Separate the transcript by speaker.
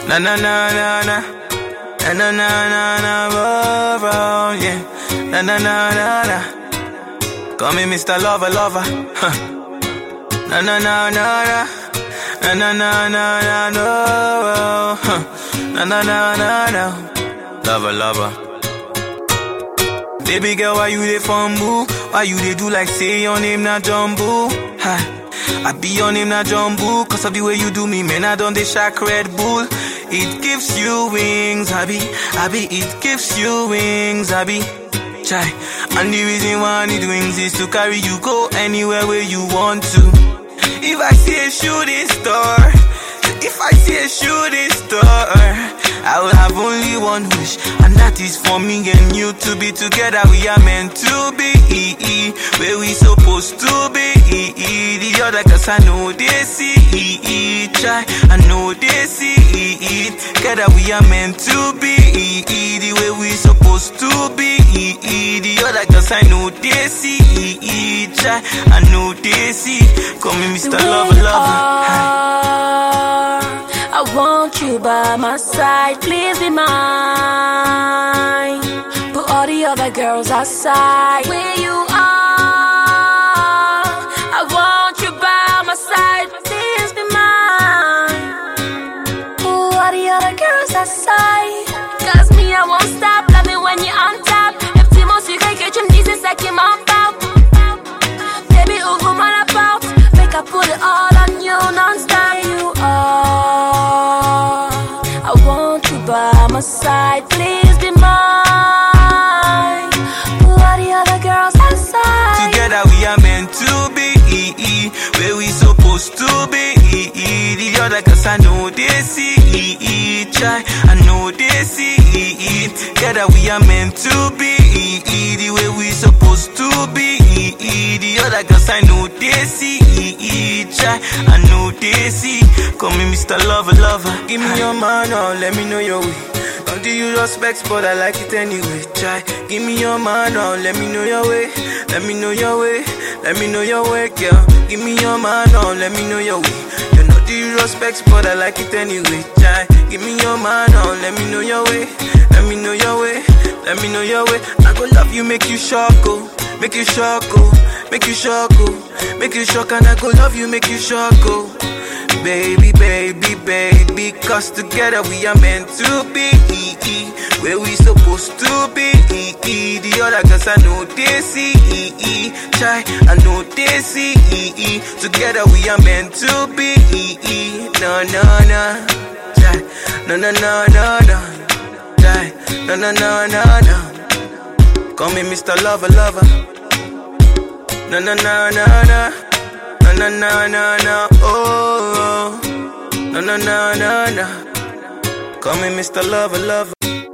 Speaker 1: Na na na na na. Na na na na na. Oh, oh, yeah. Na na na na na. Call me Mr. Lover Lover. Huh. Na na na na na. Na na na na na. No. Huh. Na na na na na. Lover Lover. Baby girl, why you dey fumble? Why you dey do like say your name na Jumbo? Ha. I be your name na Jumbo Cause of the way you do me, man, I done the shack Red Bull It gives you wings, Abby Abby, it gives you wings, Abby Chai And the reason why I need wings is to carry you go anywhere where you want to If I see a shooting star If I see a shooting star I will have only one wish, and that is for me and you to be together. We are meant to be, where we supposed to be. The other cause I know they see, try, I know they see it. Together we are meant to be, the way we supposed to be. The other cause I know they see, try, I know they see. Call me Mr. Lover, lover.
Speaker 2: I want you by my side, please be mine. Put all the other girls aside. Where you are, I want you by my side, please be mine. Put all the other girls aside. Cause me, I won't stop loving when you're on top. If Timos, you can get your knees, it's like you're on out. Baby, who go man about? Make I put it all on you non-stop. You are. I want you by my side. Please be mine. Put all the other girls aside.
Speaker 1: Together we are meant to be where we supposed to be. The other cause I know they see try, I know they see Together we are meant to be the way we supposed to be. The other cause I know they see try, I know they see. Call me Mr. Lover Lover. Give me your man, oh, let me know your way. Don't do you respect, but I like it anyway. Try, give me your man, oh, let me know your way. Let me know your way, let me know your way, girl. Give me your man, oh, let me know your way. You know do you respect, but I like it anyway. Try, give me your man, oh, let me know your way. Let me know your way, let me know your way. I go love you, make you shock, oh, make you shock, oh, make you shock, oh, make you shock, and I go love you, make you shock, oh. Baby, baby, baby, cause together we are meant to be where we supposed to be. The other cause I know they see, try, I know they see. Together we are meant to be. No, no, no, try, no, no, no, no, no, try, no, no, no, no, no. Call me Mr. Lover, lover. No, no, no, no, no. No, no, no, no, no, oh, no, no, no, no, no. Call me Mr. Lover, lover.